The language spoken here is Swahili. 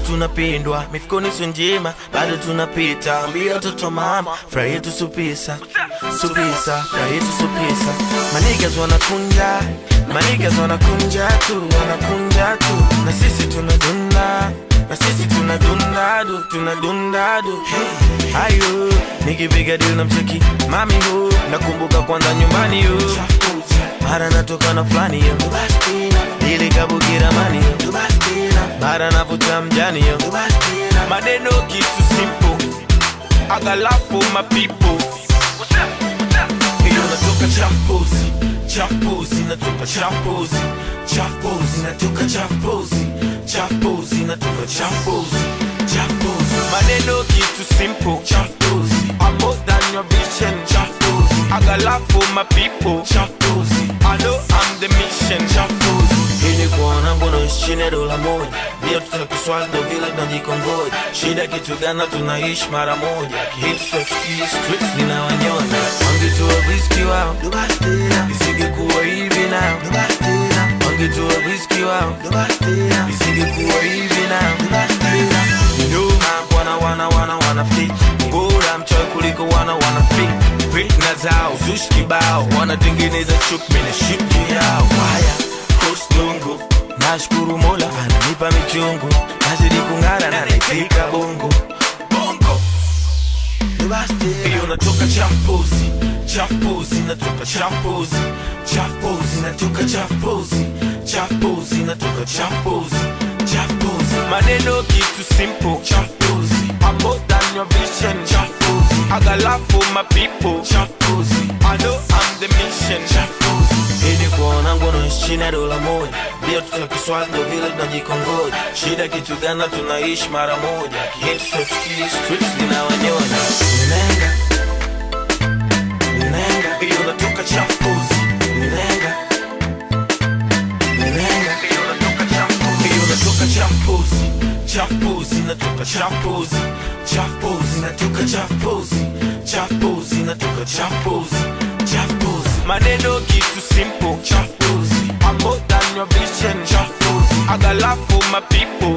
tunapendwa mifukoni sio njema bado tunapita ambia watoto mama furaha yetu supisa supisa furaha yetu supisa manigas wanakunja manigas wanakunja tu wanakunja tu na sisi tunadunda na sisi tunadundadu tunadundadu hey. ayo nikipiga dili na mcheki mami hu nakumbuka kwanza nyumbani yu mara natoka na fulani yo dili kabukira mani yo mara navuta mjani yo maneno kitu simple I got love for my people hiyo natoka champozi champozi natoka champozi champozi natoka champozi champozi natoka champozi champozi maneno kitu simple champozi I'm more than your vision champozi I got love for my people champozi I know I'm the mission champozi ili kuona ngono chini ya dola moja ndio tutakiswazi ndo vile tunajikongoja shida kitu gana tunaishi mara moja kihit streets zinawanyonya wangetoa riski wao isingekuwa hivi nao wangetoa riski wao isingekuwa hivi nao nyuma wana wana wana wana fit bora mchoyo kuliko wana wana fit fitna zao zushi kibao wanatengeneza chuki mimi na shit yao haya kostungu nashukuru mola ananipa michungu nazidi kung'ara na naifika bongo bongo hiyo natoka champozi champozi natoka champozi champozi natoka champozi champozi natoka champozi champozi maneno kitu simple champozi I'm more than your vision champozi I got love for my people champozi I know I'm the mission champozi ili kuona ngono chini ya dola moja ndio tutakiswazi ndo vile tunajikongoja shida kitu gana tunaishi mara moja Hit streets, streets zinawanyonya Nenga Nenga hiyo natoka champozi Nenga Nenga hiyo natoka champozi hiyo natoka champozi champozi natoka champozi champozi natoka champozi champozi natoka champozi champozi maneno kitu simple champozi I'm more than your vision champozi I got love for my people